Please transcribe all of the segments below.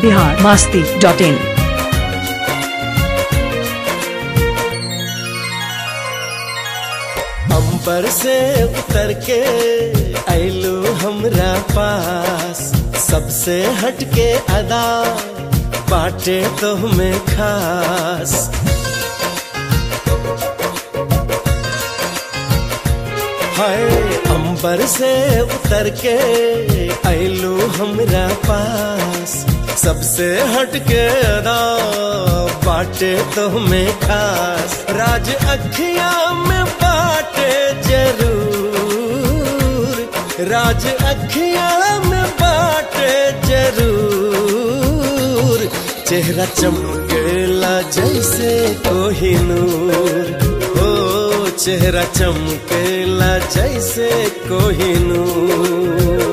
Bihar Masti dot in अंबर से उतर के ऐलू हमरा पास सबसे हटके अदा बाटे तो हमें खास हाय अंबर से उतर के ऐलू हमरा पास सबसे हटके अदा बाटे तो हमें खास राज अखिया में बाटे जरूर राज अखिया में बाटे जरूर चेहरा चमकेला जैसे कोहिनूर हो चेहरा चमकेला जैसे कोहिनूर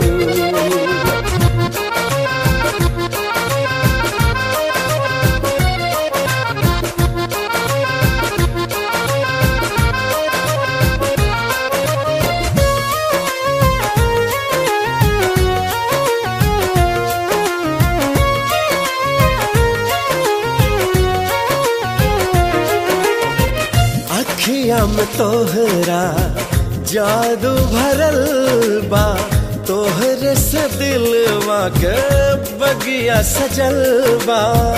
अखिया में तोहरा जादू भरल बा तोहरे से दिलवा के बगिया सजल बा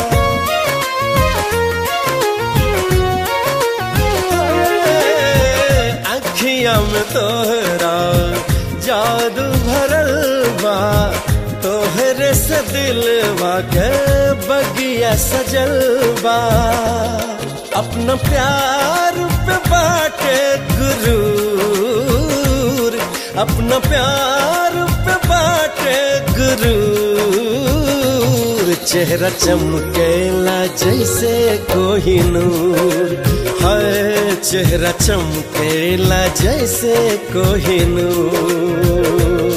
अखिया में तोहरा जादू भरल बा तोहरे से दिलवा के बगिया सजल बा अपना प्यार पे बाटे गुरूर अपना प्यार पे बाटे गुरूर चेहरा चमकेला जैसे कोहिनूर है चेहरा चमकेला जैसे कोहिनूर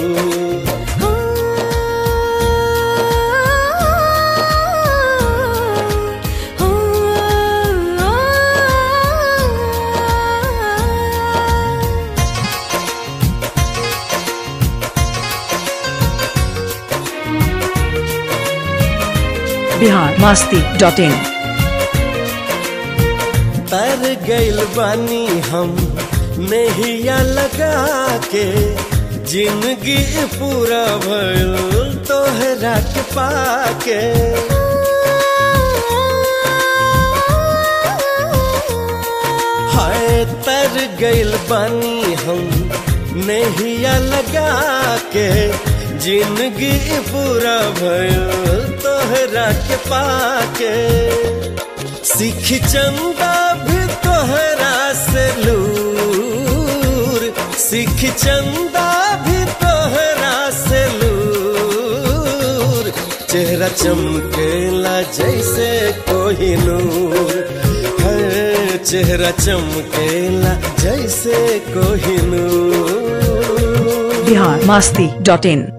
बिहार मास्ती डॉट इन तर गइल बानी हम नहिया लगा के जिंदगी पूरा भइल तोहरा के पाके हाय तर गइल बानी हम नहिया लगा के जिंदगी पूरा भइल तोहरा के पाके सीख चंदा भी तोहरा से लूर सीख चंदा भी तोहरा से लूर चेहरा चमकेला जैसे कोहिनूर है चेहरा चमकेला जैसे कोहिनूर बिहार मास्ती डॉट इन